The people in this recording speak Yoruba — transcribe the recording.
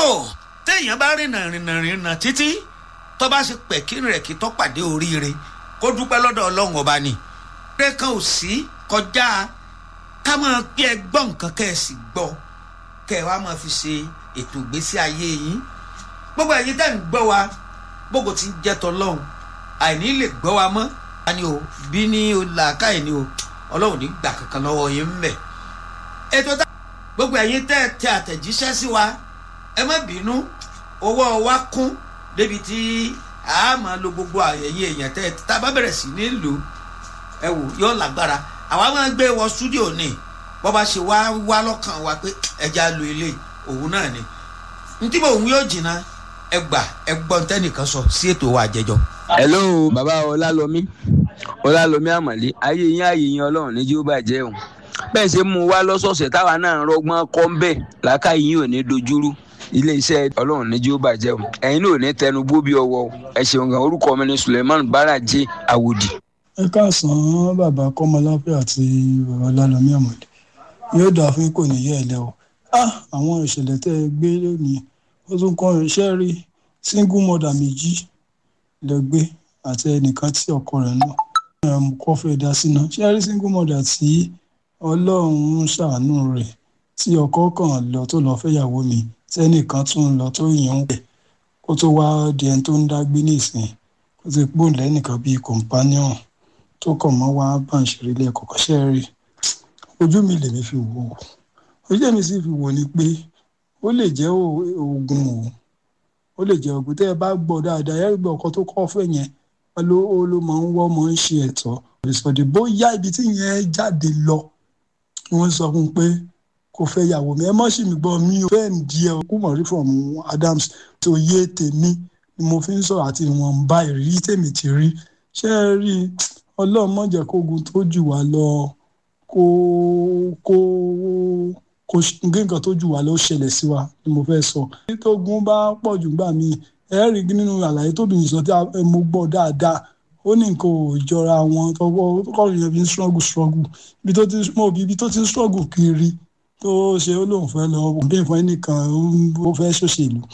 téèyàn bá rìnà rìnà rìnà títí tó bá ṣe pẹ̀kí rẹ̀ kí tó pàdé oríire kó dúpẹ́ lọ́dọ̀ ọlọ́run ọba ni. eré kan ò sí kọjá ká máa pé ẹ gbọ́ nǹkan kẹ́ ẹ sì gbọ́ kẹ́ ẹ wá máa fi ṣe ètò ìgbésí ayé yín gbogbo ẹ̀yin tẹ́ ń gbọ́ wa gbogbo tí ń jẹ́ tọ́lọ́run àìní lè gbọ́ wa mọ́ ani o bí ní o làákàyè ni o ọlọ́run ní gbà kankan lọ́wọ́ yín ń bẹ̀. ètò tá gbogbo ẹ̀yin tẹ́ tẹ àtẹ̀jíṣẹ́ sí wa ẹ má bínú owó wa kún débi tí a máa lo gbogbo àyẹ̀yẹ èèyàn tẹ́ tá a bá bẹ̀rẹ̀ sí ní lò ẹ wò yóò lágbára àwa máa gbé wọ stúdíò ní bọ́ bá ṣe wá wá lọ́kàn wa pé ẹja lo ilé òun náà ni ntí mo ń yóò jìnnà ẹ gbà ẹ gbọ́ ntẹ́nìkan sọ sí ètò wa àjẹjọ. hello bàbá ọlálọmí ọlálọmí àmọ̀lé ayé yín ayé yín ọlọ́run ní jí ó bàjẹ́ o bẹ́ẹ̀ ṣe mú wa lọ́sọ̀ọ̀sẹ̀ táwa náà ń rọgbọ́n kọ́ ń bẹ̀ làákà yín ò ní dojúrú ilé iṣẹ́ ọlọ́run ní jí ó bàjẹ́ o ẹ̀yin náà ò ní tẹnu bó bí ọwọ́ o ẹ ṣeun gan orúkọ mi ni suleiman baraje awòdì. ẹ káàsán bàbá kọ́mọláfẹ́ àti bàbá ọlálọmí àmọ̀lé yóò dáa fún kò ní yẹ ẹ lẹ o ah àwọn ìṣẹ̀lẹ̀ tẹ́ ẹ gbé lónìí ó tún kọ́ iṣẹ́ rí single mother méjì lẹ gbé àti ẹnìkan tí ọkọ rẹ̀ náà kọ́ fẹ́ dá síná ṣé rí single mother tí ọlọ́run ṣàánú rẹ̀ tí ọkọ kan lọ tó lọ fẹ́yàwó mi tẹ́nìkan tún lọ tó yàn ń pẹ̀ kó tó wá di ẹni tó ń dá gbé nísìnyí kó ti pò lẹ́nìkan bíi companion tó kàn mọ́ wá bá ń ṣeré lẹ́ẹ̀kọ́ kọ́ṣẹ́ rí ojú mi lèmi fi wò ó ojú mi sì fi wò ni pé ó lè jẹ́ oògùn o ó lè jẹ́ oògùn tẹ́ ẹ bá gbọ́ dáadáa ẹ gbọ́ ọkọ tó kọ́ fẹ́ yẹn ló ló máa ń wọ́ máa ń ṣe ẹ̀tọ́ ìsọdí bóyá ibi tí yẹn jáde lọ wọ́n sọ fún un pé kò fẹ́ yàwó mi ẹ mọ́ sì mí gbọ́ mi ò fẹ́ ń di ẹ kú mọ̀ rí from Adams tó yé tèmi ni mo fi ń sọ̀rọ̀ àti ìwọ̀nba ìrírí tèmi ti rí ṣé ẹ rí ọlọ́run má jẹ́ kógun tó jù wá lọ kó kó kó nǹkan tó jù wá lọ ṣẹlẹ̀ sí wa ni mo fẹ́ sọ. nítorí bá pọ̀ jù gbà mí ẹ rí nínú àlàyé tóbi sọ tí mo gbọ́ dáadáa ó ní nǹkan ò jọra wọn tọwọ́ kọ́rin yẹn fi ń struggle struggle ibi tó ti mọ̀ bí ibi tó ti ń struggle kiri tó ṣe ó lóun fẹ́ lọ bí nǹkan ẹnìkan ó fẹ́ ṣòṣèlú